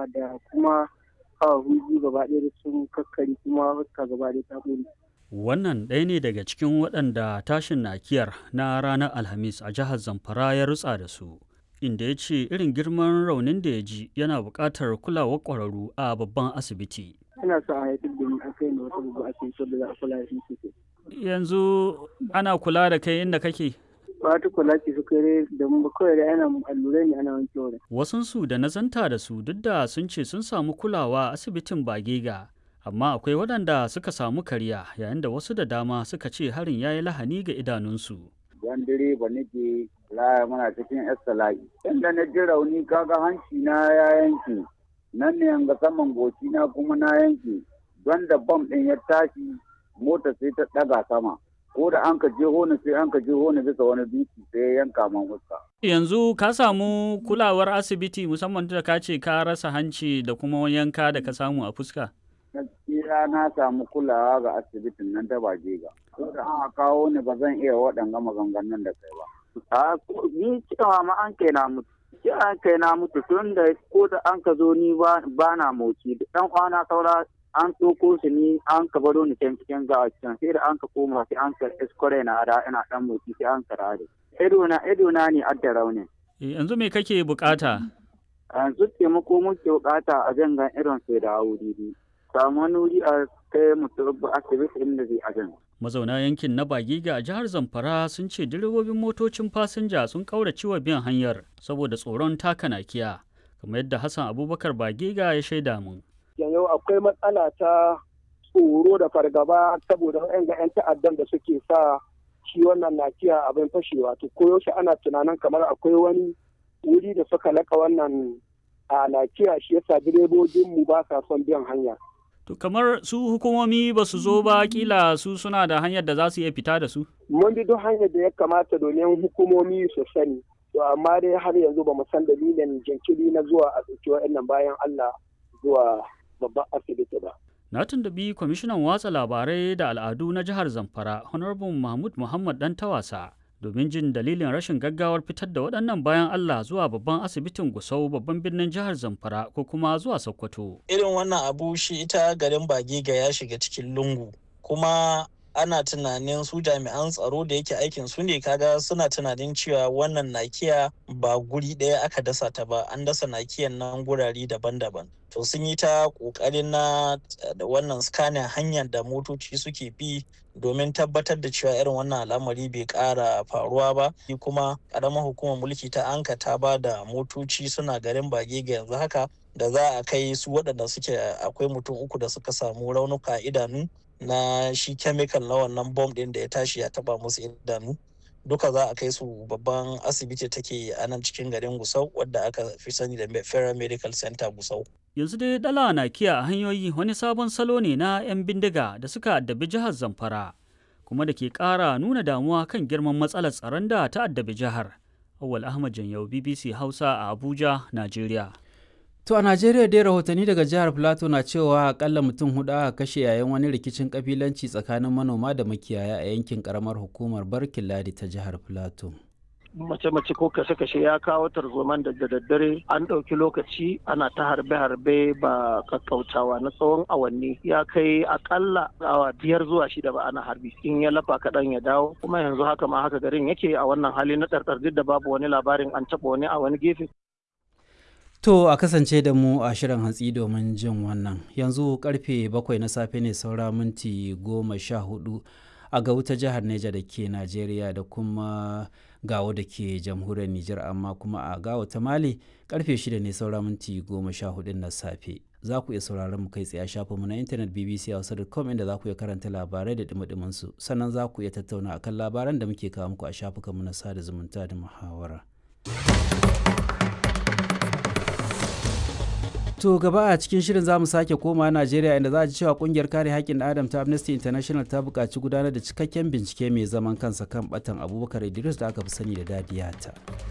da kuma kawo biyu gaba ɗaya da sun kakkari kuma fuska gaba ɗaya ta ƙone. Wannan ɗaya ne daga cikin waɗanda tashin nakiyar na ranar Alhamis a jihar Zamfara ya rutsa da su. Inda ya ce irin girman raunin da ya ji yana buƙatar kulawar ƙwararru a babban asibiti. Ina sa a haifar da ni a kai ne wata babban asibiti da za a kula da shi sosai. Yanzu ana kula da kai inda kake? Ba ta kula ce su kai da mu kawai da ana allurai ne ana wanke wurin. Wasunsu da na zanta da su duk da sun ce sun samu kulawa a asibitin Bagega. amma akwai waɗanda suka samu kariya yayin da wasu da dama suka ce harin ya yi lahani ga idanunsu. Yan direba nake laya muna cikin estala'i. Inda na ji rauni kaga hanci na ya yanke, nan ne ga saman goci na kuma na yanke, don da bam ɗin ya tashi mota sai ta ɗaga sama. Ko da an ka je hona sai an ka je hona bisa wani dutse sai ya yanka man fuska. Yanzu ka samu kulawar asibiti musamman da ka ce ka rasa hanci da kuma yanka da ka samu a fuska. gaskiya na samu kulawa ga asibitin nan ta Bajega. Ko da an kawo ni ba zan iya waɗanga maganganun da kai ba. A ni cewa ma an kai na mutu. Ce an kai na mutu tun da ko da an ka zo ni ba na motsi. Dan kwana saura an tsoko su ni an ka baro ni can cikin gawa can sai da an ka koma sai an ka iskore na da ina dan motsi sai an ka rare. Ido na ido na ne adda raunin. Yanzu me kake bukata? Yanzu taimako muke bukata a jangan irin sai da wuri samu wani wuri a kai mutum asibiti inda zai ajin. Mazauna yankin na Bagiga a jihar Zamfara sun ce direbobin motocin fasinja sun kaurace wa biyan hanyar saboda tsoron taka nakiya, kamar yadda Hassan Abubakar Bagiga ya shaida mun. Yanzu akwai matsala ta tsoro da fargaba saboda ga 'yan ta'addan da suke sa shi wannan nakiya abin fashewa to koyaushe ana tunanin kamar akwai wani wuri da suka laka wannan a nakiya shi yasa direbobinmu ba sa son biyan hanya. To kamar su hukumomi ba su zo ba kila su suna da hanyar da za su iya fita da su? Mun bi duk hanyar da ya kamata domin hukumomi su sani. To amma dai har yanzu ba mu san dalilin jinkiri na zuwa a ɗauki wa'annan bayan Allah zuwa babban asibiti ba. Na tuntubi kwamishinan watsa labarai da al'adu na jihar Zamfara, Honorable Mahmud Muhammad Dan Tawasa, domin jin dalilin rashin gaggawar fitar da waɗannan bayan Allah zuwa babban asibitin Gusau babban birnin jihar Zamfara ko kuma zuwa Sokoto. Irin wannan abu shi ita garin Bagega ya shiga cikin lungu kuma ana tunanin su jami'an tsaro da yake aikin su ne kaga suna tunanin cewa wannan nakiya ba guri ɗaya aka dasa ta ba an dasa nakiyan nan gurare daban-daban to sun yi ta ƙoƙarin na da wannan scanning hanyar da motoci suke bi domin tabbatar da cewa irin wannan al'amari bai ƙara faruwa ba kuma ƙaramar hukumar mulki ta anka ta ba da motoci suna garin bage ga yanzu haka da za a kai su waɗanda suke akwai mutum uku da suka samu raunuka idanu na shi chemical na wannan bom ɗin da ya tashi ya taba musu idanu duka za a kai su babban asibiti take a nan cikin garin gusau wadda aka fi sani da federal medical center gusau yanzu dai dala na kiya a hanyoyi wani sabon salo ne na 'yan bindiga da suka addabi jihar zamfara kuma da ke ƙara nuna damuwa kan girman matsalar tsaron da ta addabi jihar awal ahmad janyau bbc hausa a abuja najeriya To a Najeriya dai rahotanni daga jihar Plateau na cewa akalla mutum hudu aka kashe yayin wani rikicin kabilanci tsakanin manoma da makiyaya a yankin karamar hukumar Barkin Ladi ta jihar Plateau. mace-mace ko kashe-kashe ya kawo tarzoman da daddare an ɗauki lokaci ana ta harbe-harbe ba kakkautawa na tsawon awanni ya kai akalla awa biyar zuwa shida ba ana harbi in ya lafa kaɗan ya dawo kuma yanzu haka ma haka garin yake a wannan hali na ɗarɗar duk da babu wani labarin an taɓa wani a wani gefe To a kasance da mu a shirin hantsi domin jin wannan yanzu karfe bakwai na safe ne saura minti goma sha hudu a ga wuta jihar Neja da ke Najeriya da kuma gawo da ke jamhuriyar Nijar amma kuma a gawo ta Mali karfe shida ne saura minti goma sha hudu na safe. Za ku iya sauraron mu kai tsaye a shafinmu na intanet bbc hausa.com inda za ku iya karanta labarai da dumi su sannan za ku iya tattauna akan labaran da muke kawo muku a shafukanmu na sada zumunta da muhawara. To gaba a cikin shirin za mu sake koma Najeriya inda za a ji cewa kungiyar kare haƙƙin Adam ta Amnesty International ta buƙaci gudanar da cikakken bincike mai zaman kansa kan batan Abubakar Idris da aka fi sani da Dadiyata.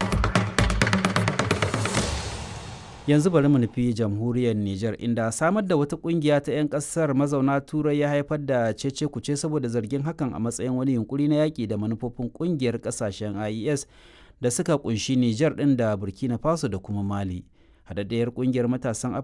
Yanzu bari mu nufi jamhuriyar Nijar inda samar da wata kungiya ta 'yan ƙasar mazauna Turai ya haifar da cece kuce saboda zargin hakan a matsayin wani yunkuri na yaƙi da manufofin kungiyar ƙasashen IES da suka kunshi Nijar ɗin da Burkina Faso da kuma Mali. haɗaɗɗiyar ƙungiyar matasan